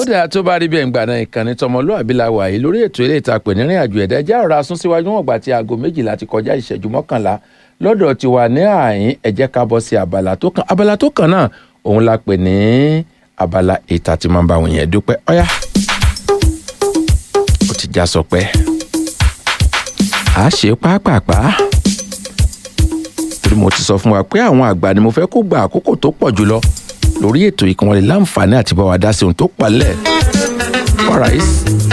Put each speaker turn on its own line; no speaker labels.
dáa tó bá rí bẹ́ẹ̀ ń gbà náà ìkànnì tọmọlúàbí la wà yìí lórí ètò eré ìtàpè nírìn àjò ẹ̀dá ẹjẹ́ ọ̀rọ̀ asún síwájú wọn gbà tí aago méjìlá ti kọjá ìṣẹ́jú mọ́kànlá lọ́dọ̀ ti wà ní àyín ẹ jẹ́ ká bọ́ sí abala tó kàn abala tó kàn náà òun la pè ní abala ìta tí máa ń bá àwọn yẹn dúpẹ́ ọ̀yá ó ti já sọ pé a ṣe pápápá torí mo ti sọ fún wa pé àwọn àgbà ni mo fẹ́ kó gba àkókò tó pọ̀ jùlọ lórí ètò ìkànnì láǹfààní àti bá wa dá sí ohun tó palẹ̀. All right.